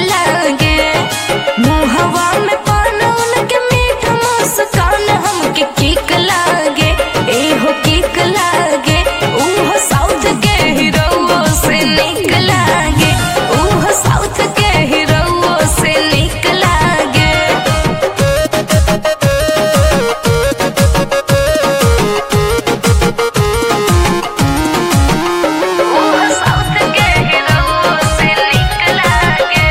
लागे मुहवा में पान उनके मीठ मुस्कान हमके किक लागे एहो किक लागे उहो साउथ के हीरो से निक लागे उहो साउथ के हीरो से निक लागे उहो साउथ के हीरो से निक लागे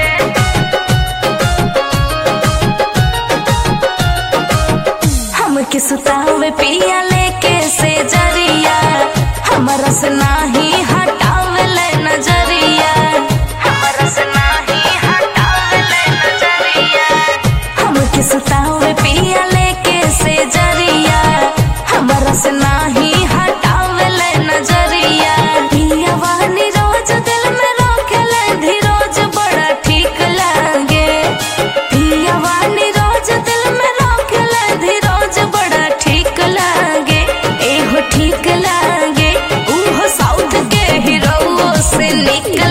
हमके सुतावे पिया लेके से जरिया हमरा से नाही हटावे ले नजरिया हमरा से नाही हटावे ले नजरिया हमके सुतावे पिया लेके से जरिया हमरा से नाही हटावे ले नजरिया पिया वानी रोज दिल में रोकेले धीरोज बड़ा ठीक लागे पिया वानी रोज दिल में रोकेले धीरोज बड़ा ठीक लागे एहो ठीक लागे उहो साउथ के हीरो से निक